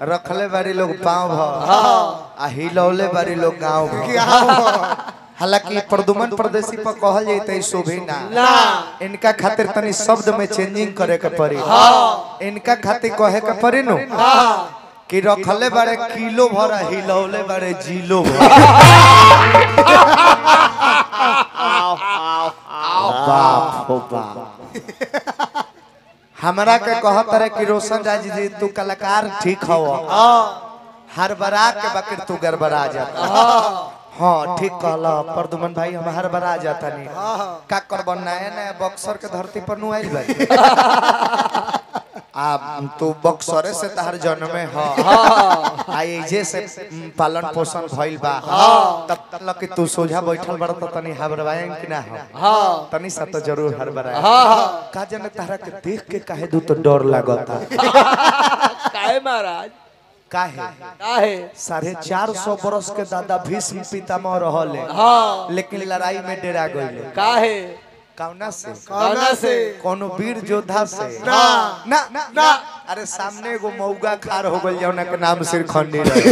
रखले बारी लोग पाँव भ आ हिलौले बारी लोग गाँव भ हालांकि प्रदुमन प्रदेशी पर कहल जाते शोभे ना ना इनका खातिर तनी शब्द में चेंजिंग करे के पड़ी इनका खातिर कहे के पड़ी नु कि रखले बारे किलो भर हिलौले बारे जिलो भर बाप हो बाप हमरा के कहत रहे कि रोशन राज जी तू कलाकार ठीक हो हर बरा के बकर तू गड़बड़ा जाता हाँ ठीक कहला प्रदुमन भाई हम हर बरा जाता नहीं का कर नया नया बक्सर के धरती पर नु आइल भाई आ तू बक्सरे से तहर जन्मे ह आई जे से उम, पालन पोषण भइल बा तब तक कि तू सोझा बैठल बड़ त तनी हबरवाएं कि ना हो तनी सा तो जरूर हरबराए का जाने तारा के देख के काहे दू तो डर लागता काहे महाराज काहे काहे साढ़े चार सौ बरस के दादा भीष्म पितामह रहले हाँ लेकिन लड़ाई में डेरा गइले काहे कौना से कौना से कोनो वीर योद्धा से ना ना ना ना अरे सामने एगो मौगा खार हो गइल जौना के नाम सिरखंडी रहे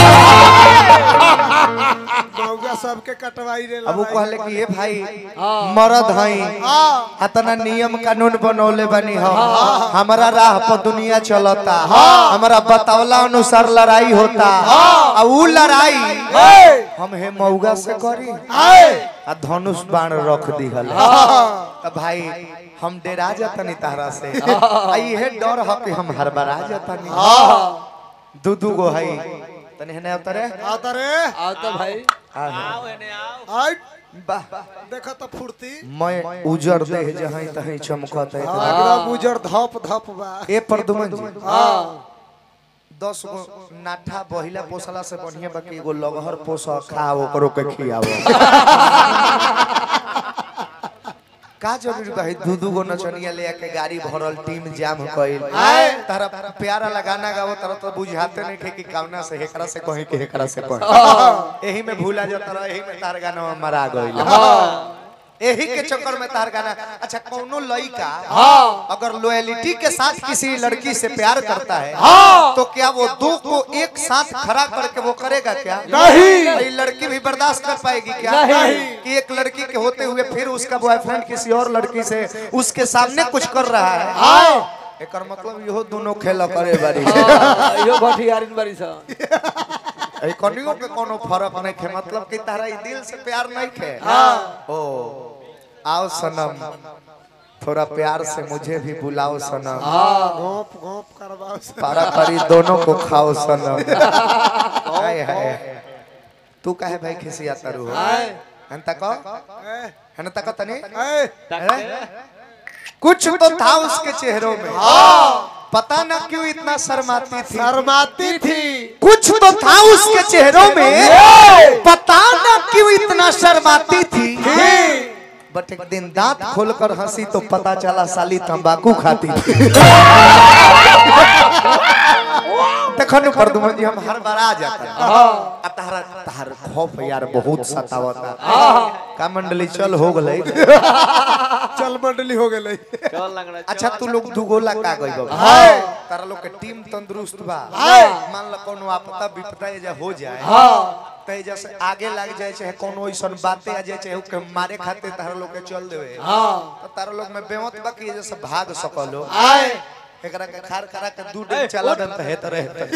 मौगा सबके कटवाई रे अब वो कहले कि ये भाई मरद हई अतना नियम कानून बनौले बनी हो हमारा राह पर दुनिया चलता हमारा बतावला अनुसार लड़ाई होता आ ऊ लड़ाई हम हे मौगा से करी आ धनुष बाण रख दिहल त भाई हम डेरा जातनी तारा से आ इहे डर ह कि हम हरबरा जातनी दू दू गो हई तने हने उतरे आता रे आओ तो भाई आई वाह देखो तो फुर्ती मैं उजर देह जहीं तहीं चमकत है हाँ, एकदम उजर धप धप बा ए प्रदुमन जी हाँ दस गो नाठा बहिला पोसला से बढ़िया बाकी एगो लगहर पोस खा ओकरो के खियावो का जरूरी बा दू दू गो नचनिया ले के गाड़ी भरल टीम जाम कइल तारा प्यारा लगाना गावो तारा तो बुझाते नहीं थे कि कावना से हेकरा से कहीं के हेकरा से कहीं एही में भूला जाता रहा एही में तार गाना मरा गइल एही के चक्कर में तार गाना अच्छा कौनो लड़का अगर लॉयलिटी के साथ किसी लड़की से प्यार करता है तो क्या वो दो को एक साथ खड़ा करके वो करेगा क्या नहीं। ये लड़की भी बर्दाश्त कर पाएगी क्या नहीं। कि एक लड़की के होते हुए फिर उसका बॉयफ्रेंड किसी और लड़की से उसके सामने कुछ कर रहा है एक मतलब इहो दोनों खेल करे बारी हाँ, यो भटियारिन बारी सा ए कनियो के कोनो फर्क नहीं खे मतलब कि तारा ई दिल से प्यार नहीं खे ओ आओ सनम थोड़ा प्यार से मुझे भी बुलाओ सनम घोप घोप करवाओ से। पारा पारी दोनों को खाओ सनम हाय हाय तू काहे भाई खिसियाता रू हन तक ए, हन तक तनी ए, हैं? कुछ तो था उसके चेहरों में पता न क्यों इतना शर्माती थी शर्माती थी कुछ तो था उसके चेहरों में पता न क्यों इतना शर्माती थी बट एक दिन दांत खोलकर हंसी तो पता चला साली तंबाकू खाती थी देखो प्रदुमन जी हम हर बार आ जाते हैं आ तारा तार खौफ यार बहुत सतावता का मंडली चल हो गई चल मंडली हो गई अच्छा तू लोग दुगोला का गई बाबा तारा लोग के टीम तंदुरुस्त बा मान लो कोनो आपदा विपदा एजा हो जाए तो एजा से आगे लग जाए चाहे कोनो ऐसन बातें आ जाए चाहे के मारे खातिर तारा लोग के चल देवे तो तारा लोग में बेमत बा कि एजा से भाग सकलो एकरा के खार करा के दू दिन चला दन त हेत रहे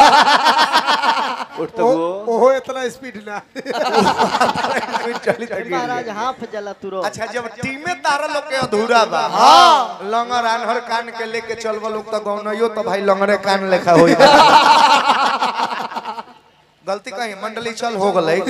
ओ- ओहो इतना स्पीड ना चली त गिर महाराज गई। हाफ जला तुरो अच्छा जब टीमे तारा लोग के अधूरा बा लंगर आनहर कान के लेके चलबो लोग तो गौनइयो तो भाई लंगरे कान लेखा होई गलती कहीं मंडली चल हो गई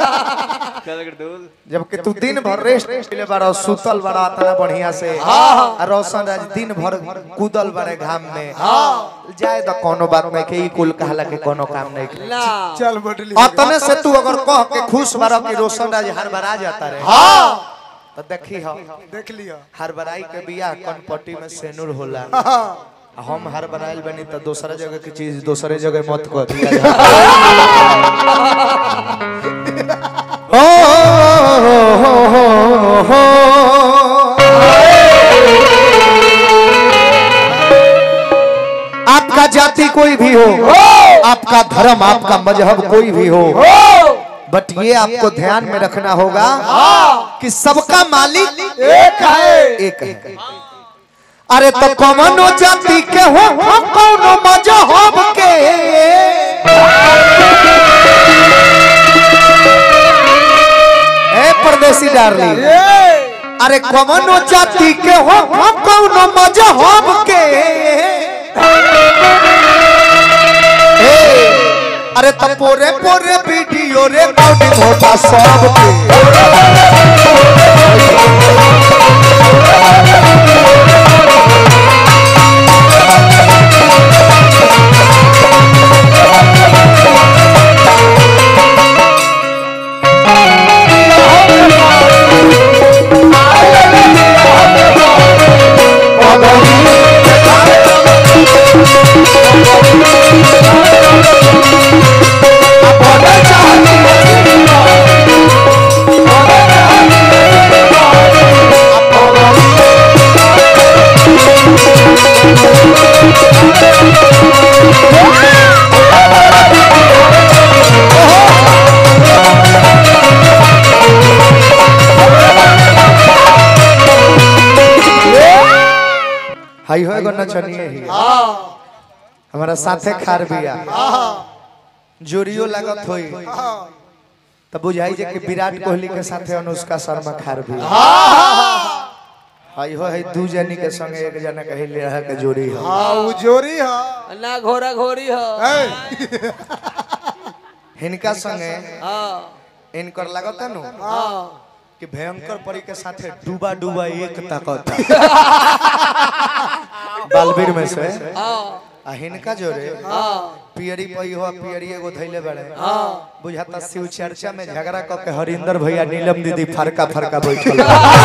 जबकि तू दिन भर रेस्ट ले बारा सुतल बड़ा तना बढ़िया से आ रोशन राज दिन भर कूदल बड़े घाम में जाए तो कोनो बात नहीं के ई कुल कहला के कोनो काम नहीं के ना चल मंडली हो गई। अतने से तू अगर कह के खुश बारा कि रोशन राज हर बार आ जाता रहे तो देखी हो देख लिया हर बराई के बियाह कनपट्टी में सेनुर होला हाँ, आ हम हर बनाइल बनी तो दूसरा जगह की चीज दूसरे जगह मत कर दिया हो हो हो हो आपका जाति कोई भी हो आपका धर्म आपका मजहब कोई भी हो बट ये आपको ध्यान में रखना होगा कि सबका मालिक एक है एक है अरे तो कौनो जाति के हो हम कौनो मजहब के ए परदेसी डार्लिंग अरे कौनो जाति के हो हम कौनो मजहब के ए, अरे तो पोरे पोरे वीडियो रे बॉडी होता सब के हाई हो एगो नचनिए ही हमारा साथे खार बिया जोरियो लागत होई तब बुझाई जे कि विराट कोहली के साथे अनुष्का शर्मा खार बिया हाई हो है दू जनी के संगे एक जना कही ले रहा के जोड़ी हो हाँ वो जोरी है ना घोड़ा घोड़ी हो ए, हिनका संगे हाँ इनकर लागत नु हाँ कि भयंकर परी के साथे डूबा डूबा एक ताकत बालवीर में से हाँ आ हिनका जोरे हाँ पियरी पई हो पियरी एगो धैले बड़े हाँ बुझाता शिव चर्चा में झगड़ा क के हरिंदर भैया नीलम दीदी फरका फरका बैठल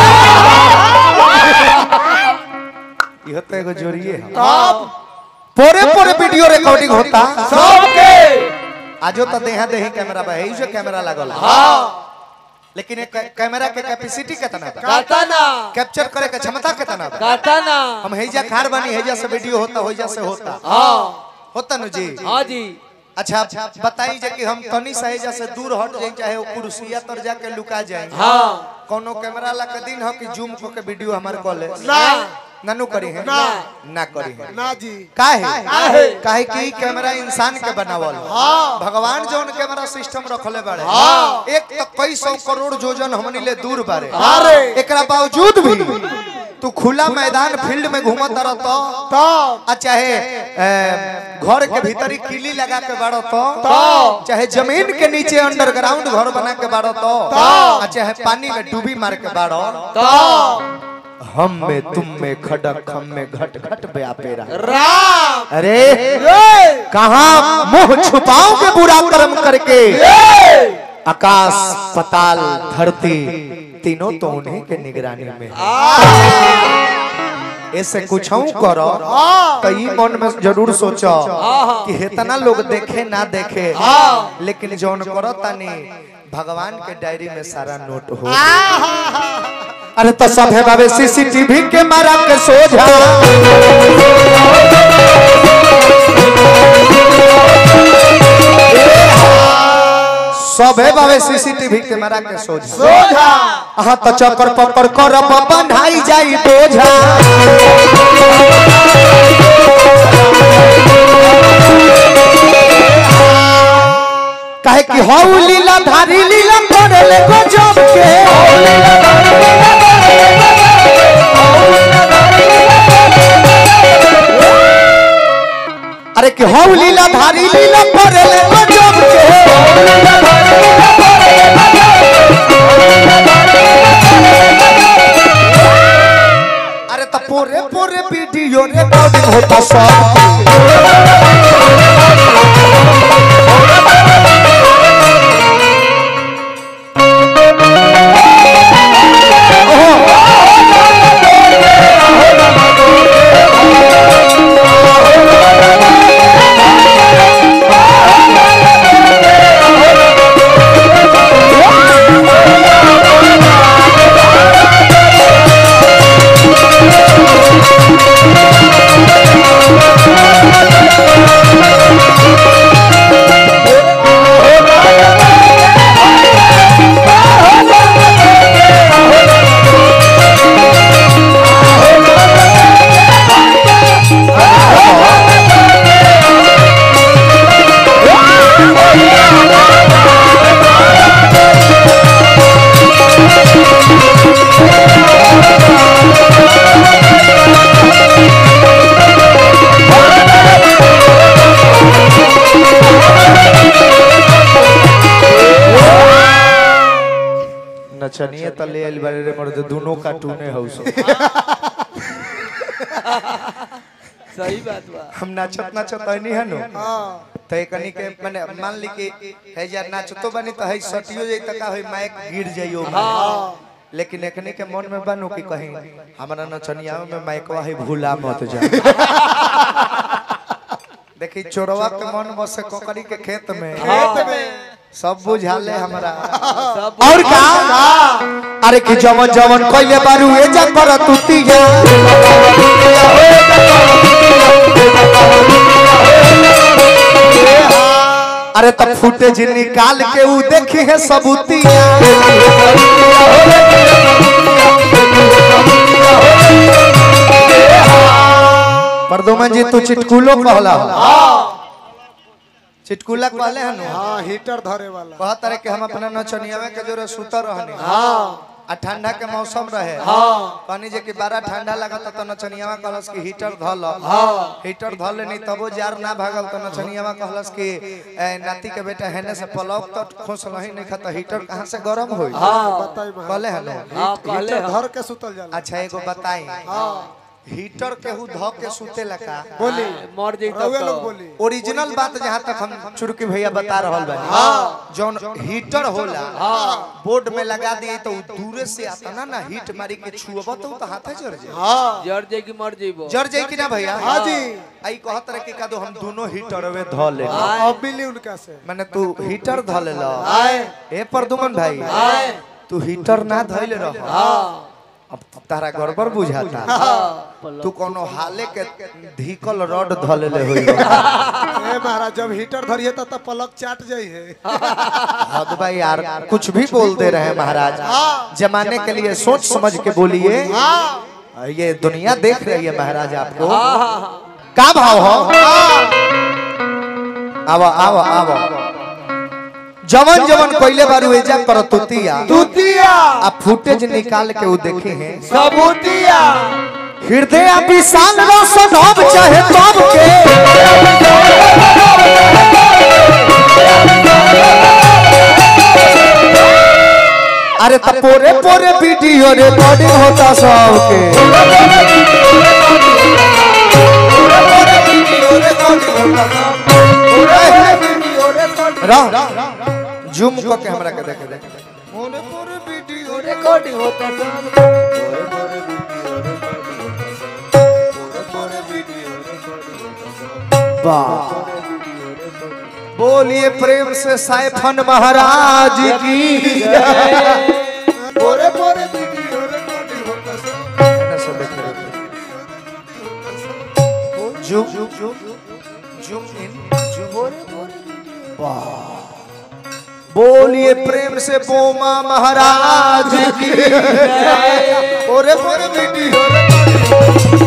इहो तो एगो जोड़िए है पूरे पूरे वीडियो रिकॉर्डिंग होता सबके आजो तो देहा देही कैमरा बा है जो कैमरा लागल है। हाँ लेकिन एक कैमरा के कैपेसिटी कितना बा कहता ना कैप्चर करे के क्षमता कितना बा कहता ना हम हैजा खार बनी हैजा से वीडियो होता हैजा से होता हाँ होता नु जी हाँ जी अच्छा बताई जे कि हम तनी से हैजा से दूर हट जाए चाहे वो कुर्सिया तर जाके लुका जाए हाँ कोनो कैमरा ला के दिन हो कि जूम को के वीडियो हमार कॉल ना ननु करी है ना। ना करी है ना जी काहे काहे? काहे कि ई कैमरा इंसान के बनावल हाँ। भगवान जौन कैमरा सिस्टम रखले बाड़े हाँ। एक तो कई सौ करोड़ जोजन हमनी ले दूर बारे अरे। एकरा बावजूद भी तू खुला मैदान फील्ड में घूमत रह तो तब आ चाहे ए, घर के भीतर ही किली लगा के बाड़ो तो तो। चाहे जमीन के नीचे अंडरग्राउंड घर बना के बाड़ो तो तो। आ चाहे पानी में डूबी मार के बाड़ो तो हम में तुम में खड़क हम में घट घट व्यापेरा राम अरे ए, कहा मुंह छुपाओगे बुरा कर्म करके आकाश पताल धरती तीनों तो उन्हीं के निगरानी में है। ऐसे कुछ करो तो ई मन में जरूर सोचो कि इतना लोग देखे ना देखे लेकिन जौन करो तनी भगवान के डायरी में सारा नोट हो अरे तो सब है बाबे सीसीटीवी के मारा के सोझा सब है बाबे सीसीटीवी के मारा के सोझा सोझा हाँ तो चक्कर पकड़ कर बंधाई जाई बोझा काहे कि हौ लीला धारी लीला करे ले गजब के अरे कि हौ लीला धारी लीला करे ले गजब के अरे तो पूरे पूरे वीडियो रिकॉर्डिंग होता सब Thank नचनिए त ले आइल बारे रे मर्द दोनों का टूने हौ सो सही बात बा हम नाचत नाचत नहीं है नो हाँ तो एकनी के माने मान ली कि है जा नाचतो बनी तो है सटियो जाई त का होई माइक गिर जाइयो लेकिन एकनी के मन में बनू कि कहीं हमारा नचनिया में माइकवा है भूला मत जा देखी चोरवा के मन बसे कोकरी के खेत में खेत में सब बुझाले हमरा सब और का अरे कि जवन जवन कइले बारू ए जा कर तुतिया अरे तब फुटेज निकाल के ऊ देखी है सबूतिया परदोमन जी तू चिटकुलो कहला चिटकुला कहले हनु हाँ हीटर धरे वाला कहत रहे कि हम अपना नचनियावे के जोरे सुतर रहनी आ ठंडा के मौसम रहे पानी जे कि बड़ा ठंडा लगत त नचनियावा कहलस कि हीटर धल हीटर धल नहीं तबो जार ना भागल त नचनियावा कहलस कि ए, नाती के बेटा हेने से पलक तो खोस रही नहीं खत हीटर कहां से गरम होई बताई महाराज। कहले हलो हाँ कहले हीटर हम। धर के सुतल जाला अच्छा एगो बताई हीटर केहू ध के सुते लगा बोली मर जाई रउए तब लोग तो बोली ओरिजिनल बात जहाँ तक हम चुड़की भैया बता रहल बानी जौन हीटर होला बोर्ड में लगा दिए तो उ दूरे से आता ना ना हीट मारी के छुअब तो उ तो हाथे जड़ जाए हाँ जर जाई कि मर जाइबो जड़ जाए कि ना भैया हाँ जी आई कहत रहे कि का दो हम दोनों हीटर वे ध ले अब मिली उनका से माने तू हीटर ध ले लो आए ए परदुमन भाई आए तू हीटर ना धइले रह हाँ अब तारा गड़बड़ बुझाता तू कोनो हाले के धीकल रड ध ले होई ए महाराज जब हीटर धरिए तब तो पलक चाट जाई है हद भाई यार कुछ भी बोलते रहे महाराज जमाने के लिए सोच समझ के बोलिए ये दुनिया देख रही है महाराज आपको हाँ हाँ हाँ का भाव हो आवा आवा आवा जवन जवन कोइले बारू एजा कर तुतिया दूतिया आ फुटेज निकाल के वो देखे हैं सबूतिया हृदय विशाल रोशन होब चाहे तब के अरे त पोरे पोरे वीडियो रिकॉर्डिंग होता सबके रह जूम को के हमरा के देखे देखे पोरे पोरे वीडियो रिकॉर्डिंग होता सब बोलिए प्रेम से साइफन महाराज की पोरे पोरे वीडियो रिकॉर्डिंग होता सब जूम जूम इन बोलिए प्रेम से बोमा महाराज की ओरे ओरे वीडियो